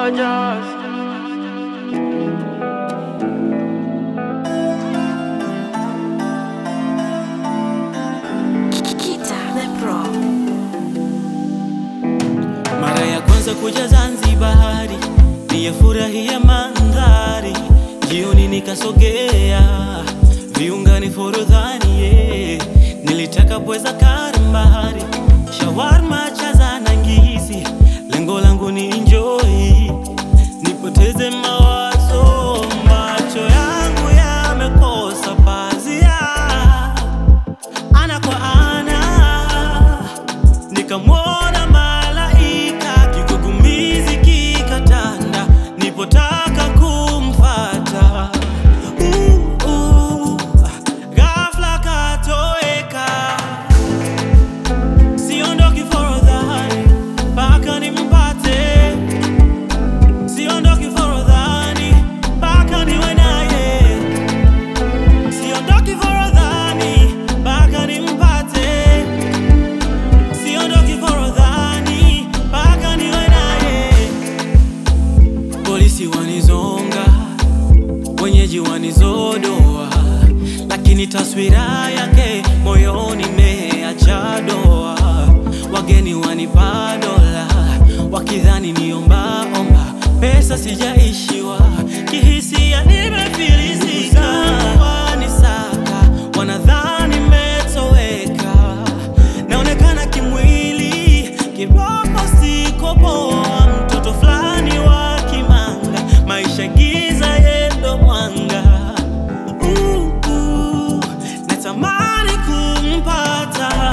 gorgeous. Kita the Pro. Mara ya kwanza kuja Zanzibari, niyafurahia mandhari, jioni nikasogea viungani Forodhani, yeah. nilitaka pweza karimbari, shawarma chaza na ngisi, lengo langu ni enjoy, nipoteze mawazo, macho yangu yamekosa pazia ana kwa ana nikamwona malaika kigugumizi kikatanda nipotaka kumfata uh, uh, ghafla katoweka siondoki forodhani mpaka nimpate siondoki forodhani mpaka niwe naye siondoki forodhani mpaka nimpate siondoki forodhani mpaka niwe naye. Polisi wanizonga, wenyeji wanizodoa, lakini taswira yake moyoni imeacha doa. Wageni wanipa dola, wakidhani niomba omba, pesa sijaishiwa, kihisia nimefilisika. Wanisaka, wanadhani metoweka naonekana kimwili kiboko siko poa, mtoto fulani wa kimanga, maisha giza yendo mwanga. Uh, uh, natamani kumpata,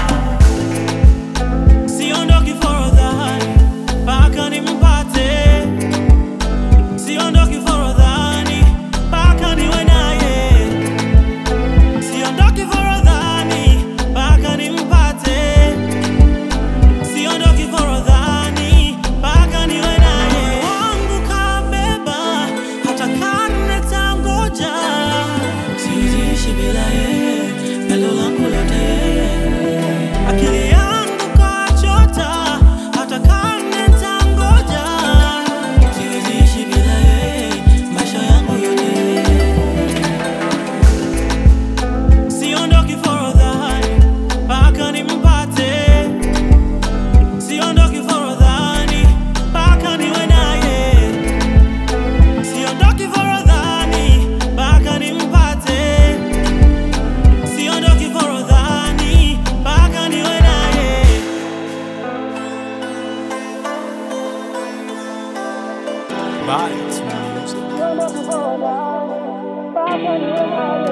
siondoki forodhani mpaka nimpate, siondoki forodhani mpaka niwe naye siondoki forodhani mpaka nimpate, siondoki forodhani mpaka niwe naye. Wangu kabeba hata karne tangoja, siwezi bila yeye, pendo langu lote yeye. Akili yangu kachota hata karne tangoja, siwezi bila yeye, maisha yangu yote yeye. Siondoki forodhani mpaka nimpate, siondoki forodhani mpaka niwe naye, siondoki forodhani mpaka nimpate, siondoki forodhani mpaka niwe naye. Bites music. Siondoki forodhani mpaka niwe naye.